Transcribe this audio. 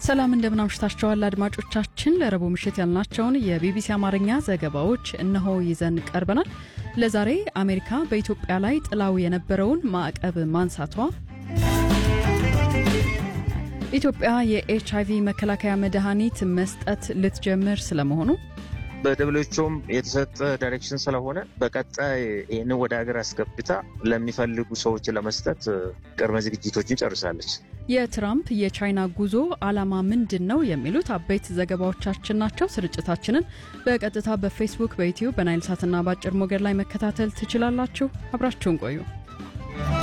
ሰላም እንደምን አምሽታችኋል አድማጮቻችን። ለረቡዕ ምሽት ያልናቸውን የቢቢሲ አማርኛ ዘገባዎች እነሆ ይዘን ቀርበናል። ለዛሬ አሜሪካ በኢትዮጵያ ላይ ጥላው የነበረውን ማዕቀብ ማንሳቷ፣ ኢትዮጵያ የኤች አይቪ መከላከያ መድኃኒት መስጠት ልትጀምር ስለመሆኑ በደብሎቹም የተሰጠ ዳይሬክሽን ስለሆነ በቀጣይ ይህንን ወደ ሀገር አስገብታ ለሚፈልጉ ሰዎች ለመስጠት ቅድመ ዝግጅቶችን ጨርሳለች። የትራምፕ የቻይና ጉዞ ዓላማ ምንድን ነው? የሚሉት አበይት ዘገባዎቻችን ናቸው። ስርጭታችንን በቀጥታ በፌስቡክ፣ በዩትዩብ፣ በናይል ሳትና በአጭር ሞገድ ላይ መከታተል ትችላላችሁ። አብራችሁን ቆዩ።